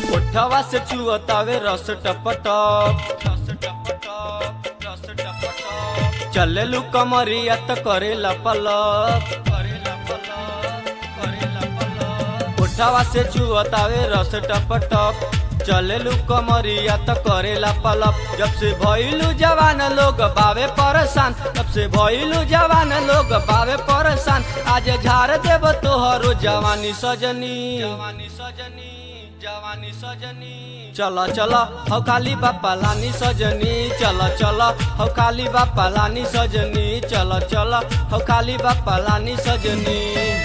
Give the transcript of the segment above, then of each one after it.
ओठवा से चुअतावे रस टपटप रस टपटप रस टपटप चलेलू कमरिया त करेला पलप करेला पलप करेला पलप ओठवा से चुअतावे रस टपटप चलेलू कमरिया त करेला पलप जब से भइलू जवान लोग बावे परेशान तब से भइलू जवान लोग बावे परेशान आज झाड़ देब तोहरो जवानी सजनी जवानी सजनी जवानी सजनी चल चल हौ खाली बापा लानी सजनी चल चल हौ खाली बापा लानी सजनी चल चल हौ खाली बापा लानी सजनी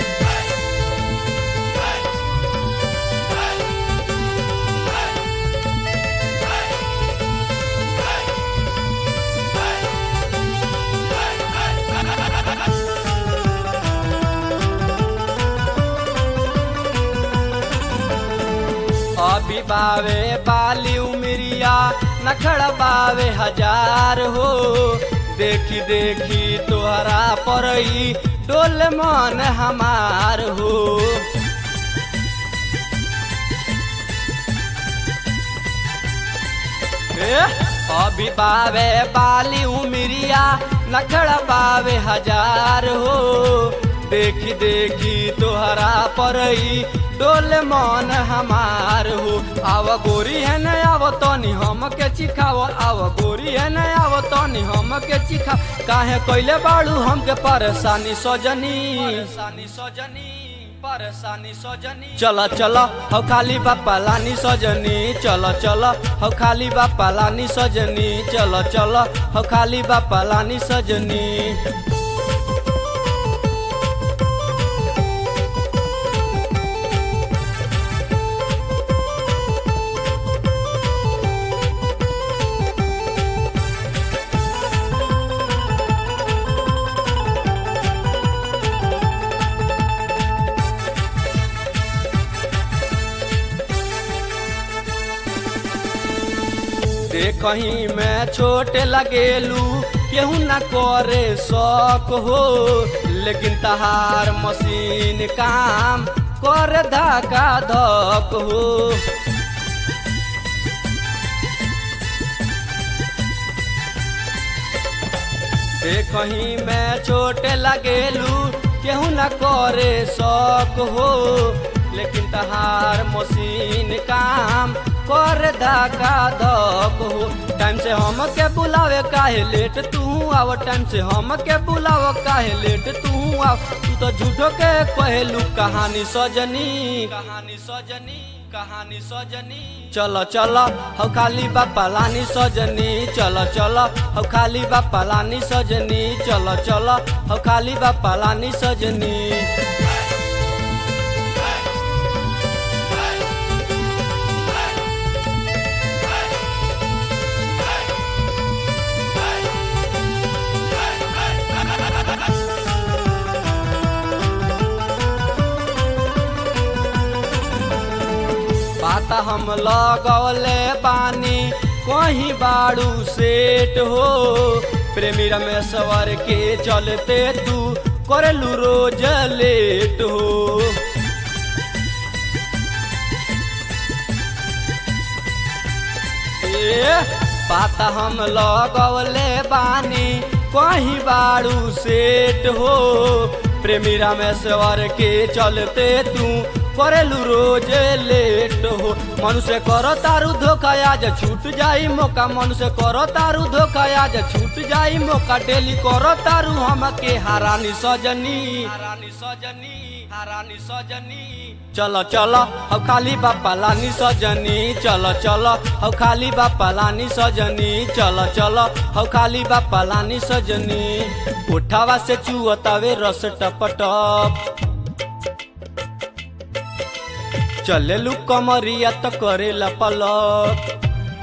अभी बावे बाली उमरिया नखड़ बावे हजार हो देखी देखी तोहरा परई डोल मन हमार हो ए, अभी बावे बाली उमरिया नखड़ बावे हजार हो देखी देखी तोहरा परई डोल मन हमार हो आव गोरी है न आव तनी हम के चिखाव आव गोरी है न आव तनी हम के चिखा काहे कैले बाड़ू हमके परेशानी सजनी परेशानी सजनी परेशानी सजनी चल चल हौ खाली बापा लानी सजनी चल चल हौ खाली बापा लानी सजनी चल चल हौ खाली बापा लानी सजनी कहीं मैं छोट लगेलू केहू न करे शौक हो लेकिन तहार मशीन काम कर धका धक हो कहीं मैं छोट लगेलू केहू न करे शौक हो लेकिन तहार मशीन काम कर धका धक हो टाइम से हम के बुलावे काहे लेट तू आव टाइम से हम के बुलाव काहे लेट तू आव तू तो झूठो के कहलू कहानी सजनी कहानी सजनी कहानी सजनी चल चल हौ खाली बापा लानी सजनी चल चल हौ खाली बापा लानी सजनी चल चल हौ खाली बापा लानी सजनी पाता हम लगौले पानी कहीं बाड़ू सेट हो प्रेमी रमेश्वर के चलते तू करलू रोज लेट हो ए, पाता हम लगौले बानी कहीं बाड़ू सेट हो प्रेमी रामेश्वर के चलते तू करेलू रोज लेट हो मनुष्य करो तारू धोखा आज छूट जाई मौका मनुष्य करो तारू धोखा आज छूट जाई मौका डेली करो तारू हमके हारानी सजनी हारानी सजनी हारानी सजनी चल चल हौ खाली बापा लानी सजनी चल चल हौ खाली बापा लानी सजनी चल चल हौ खाली बापा लानी सजनी उठावा से चुअतावे रस टपटप चलेलू कमरिया त करेला पलक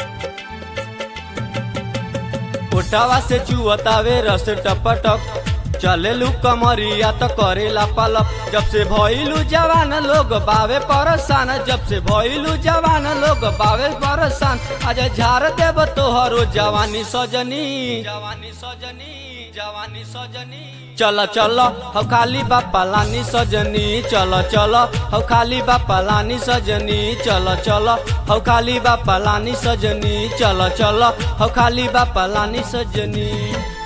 उठावा से चुअतावे रस टपटक चलेलू कमरिया तो करेला पलप जब से भइलू जवान लोग बावे परसान जब से भइलू जवान लोग बावे परसान आज झाड़ देव तोहरो जवानी सजनी जवानी सजनी जवानी सजनी चल चल हो खाली बापा लानी सजनी चल चल हो खाली बापा लानी सजनी चल चल हो खाली बापा लानी सजनी चल चल हो खाली बापा लानी सजनी